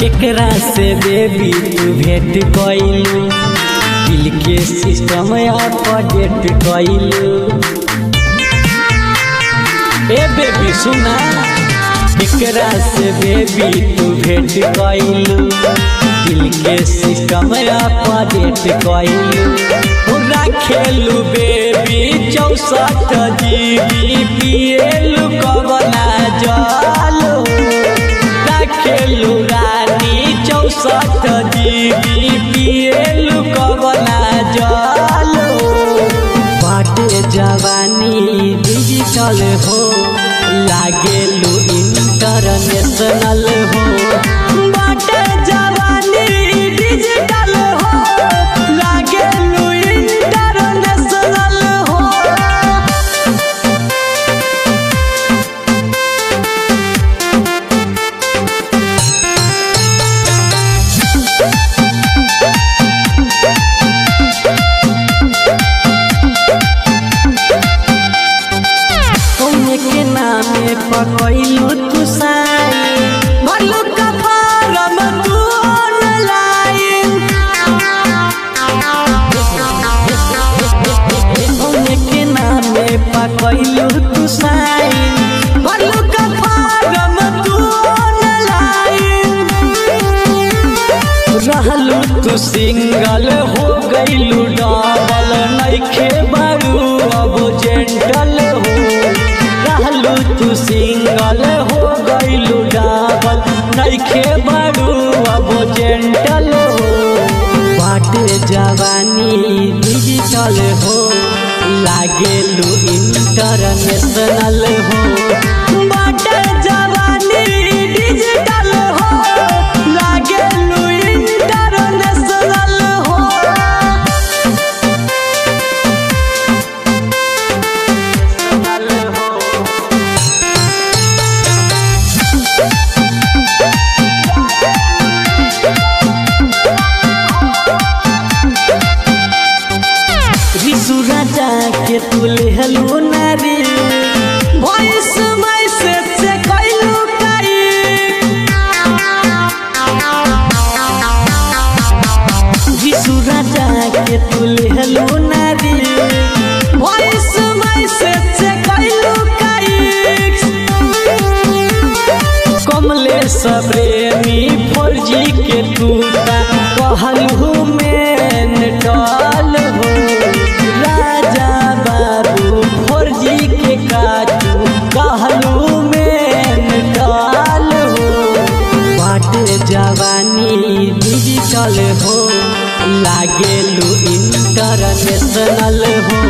केकरा से बेबी तू भेंट कइलू दिल के सिस्टम अपडेट कइलू ए बेबी सुना केकरा से बेबी तू भेंट कइलू दिल के सिस्टम अपडेट कइलू पूरा खेलू बेबी चौसठ जीबी पिएलू कबला जलो खेलू रानी चौसठ जीबी पिएलू कबला जलो बाटे जवानी डिजिटल हो लागेलू इंटरनेशनल हो बाटे जवानी डिजिटल हो लागेलू इंटरनेशनल हो कौने के नामे पकैलू तू साई भरलू का फारम तू ऑनलाइन कौने के नामे पकैलू तू साई भरलू का फारम तू ऑनलाइन रहलू तू सिंगल हो गईलू डबल नइखे बारू अब जेंटल हो रहलू तू सिंगल हो गईलू डबल नइखे बारू अब जेंटल हो बाटे जवानी डिजिटल हो लागेलू इंटरनेशनल हो बाटे जवानी डिजिटल हो लागेलू इंटरनेशनल हो रिसु राजा के तुले हलू नारी वॉइस मैसेज से कैलू काई रिसु राजा के तुले हलू नारी वॉइस मैसेज से कैलू काई कमले प्रेमी फौजी के टूटा कहलू में टल हो राजा बाबू फौजी के काटू कहलू में टल हो बाटे जवानी डिजिटल हो लागेलू इंटरनेशनल हो